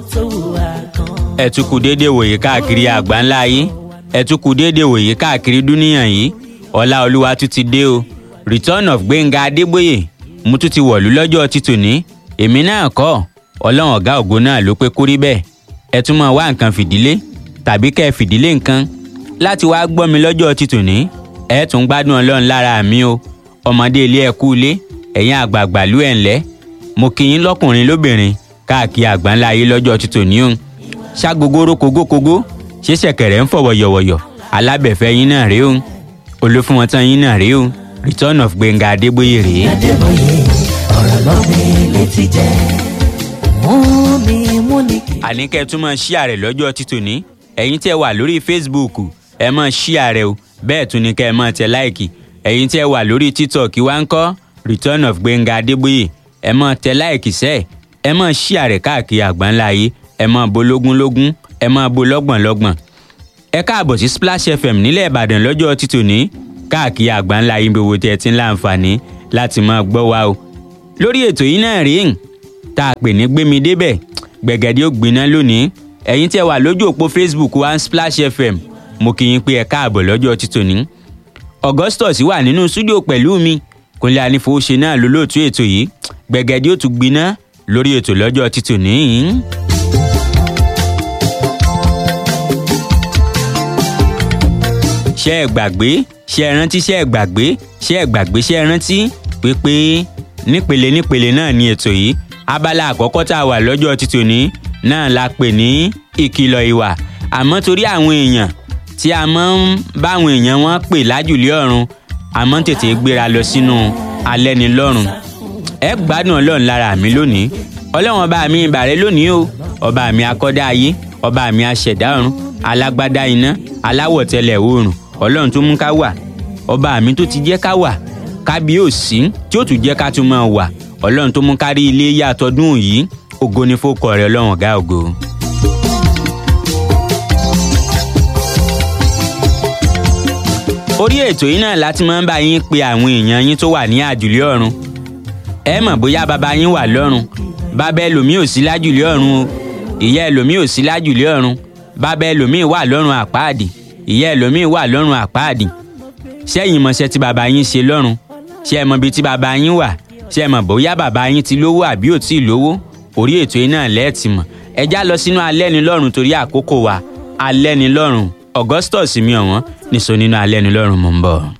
tó wù wá gan. ẹ tún kú déédéé wòye káàkiri àgbáńlá yìí ẹ tún kú déédéé wòye káàkiri dúníyàn yìí ọlá olúwa tún ti dé o return of gbẹ̀ngà adébóyè mo tún ti wọ̀lú lọ́jọ́ títò ní èmi náà kọ́ ọlọ́run ọ̀gá ògo náà ló pé kórí bẹ́ẹ̀ ẹ tún máa wá nǹkan fìdílé tàbí kẹ́ ẹ fìdílé nǹkan láti wá gbọ́ mi lọ́jọ́ títò ní ẹ tún gbádùn ọlọ́run lára mi o ọmọdé ilé ẹ kú ilé ẹ̀yin àgbààgbà lú ẹ̀ ńlẹ́ mo kí yín lọ́kùnrin lóbìnrin káàkiri àgbáńlá ayé lọ́jọ́ títò ní òun ṣàgogoro kogókogó ṣé ṣẹ̀kẹ̀rẹ̀ ń fọ̀ wọ̀yọ̀wọ̀yọ̀ alábẹ̀fẹ́ yín náà rèé o olófún wọn tán yín náà rèé o return of gbẹ̀ngà adébóyè rèé. adébóyè ọ̀rọ̀ lọ́mí létí jẹ́ mú mi mú ní kí. àní kẹ́ ẹ tún máa ṣí àrẹ̀ lọ́jọ́ títò ní ẹ̀yin tẹ́ wà lórí facebook ẹ máa ṣí àrẹ̀ o bẹ́ẹ̀ tún ni kẹ́ ẹ máa tẹ láìkì ẹ̀yin tẹ́ wà lórí tiktok wá ń kọ́ return of gbẹ̀ngà adébóyè ẹ máa tẹ láìkì sẹ́ẹ̀ ẹ máa ṣí àrẹ̀ káàkiri àgbáńlá ayé ẹ máa bo lógúnlógún ẹ máa bo lọ́gbọ̀nlọ́gbọ̀n ẹ káàbọ̀ sí splash fm nílẹ̀ ìbàdàn lọ́jọ́ títò ní káàkiri àgbáńlá yín gbogbo tí ẹ ti ń láǹfààní láti máa gbọ́ wa o lórí ètò yìí náà rèé tá a pè ní gbémi débẹ̀ gbẹ̀gẹ̀dẹ̀ ó gbiná lónìí ẹ̀yin tí ẹ wà lójú òpó facebook wa splash fm mo kí yín pé ẹ káàbọ̀ lọ́jọ́ títò ní augustus wà nínú súdíò pẹ̀lú mi kúnlẹ̀ anífowóṣe náà lólóòtú ètò yìí gbẹ̀gẹ̀dẹ̀ ó tún gbiná lórí ètò lọ́jọ́ títò ní. ṣé ẹ gbàgbé ṣé ẹ rántí ṣé ẹ gbàgbé ṣé ẹ gbàgbé ṣé ẹ rántí pépé nípele nípele náà ni ètò yìí abala àkọ́kọ́ tá a wà lọ́jọ́ títò ní náà la pè ní ìkìlọ̀ ìwà àmọ́ torí àwọn èèyàn tí a máa ń báwọn èèyàn wọn pè lájùlé ọ̀run a máa ń tètè gbéra lọ sínú alẹ́nilọ́run ẹ gbádùn ọlọ́run lára mi lónìí ọlọ́run ọba mi ìbàrẹ́ lónìí o ọba mi akọ́dá ayé ọba mi aṣẹ̀dá ọ̀run alágbádá iná aláwọ̀tẹ́lẹ̀ oòrùn ọlọ́run tó mú ká wà ọba mi tó ti jẹ́ ká wà kábíyèsí tí ó tún jẹ́ ká tún máa wà ọlọ́run tó mú kárí ilé yàtọ̀dún yìí ògo ni fókọ rẹ̀ ọlọ́run ọ̀gá ògo. orí ètò yìí náà láti máa ń bá yín pe àwọn èèyàn yín tó wà ní àjùlé ọ̀run ẹ mọ̀ bóyá bàbá yín wà lọ́run bàbá ẹlòmíì ò sí lájùlé ọ̀run o ìyá ẹlòmíì ò sí lájùlé ọ̀run bàbá ẹlòmíì wà lọ́run àpáàdì ìyá ẹlòmíì wà lọ́run àpáàdì ṣẹ́yìn mọ̀ṣẹ́ tí bàbá yín ṣe lọ́run ṣé ẹ mọ̀ ibi tí bàbá yín wà ṣé ẹ mọ̀ bóyá bàbá yín ti lówó àbí ò tí ì lówó orí ètò yìí náà lẹ́ẹ̀tì mọ̀ ẹ já lọ sínú alẹ́nilọ́run torí àkókò wa alẹ́nilọ́run augustus mi ọ̀wọ́n nìṣó nínú alẹ́nilọ́run mò ń bọ̀.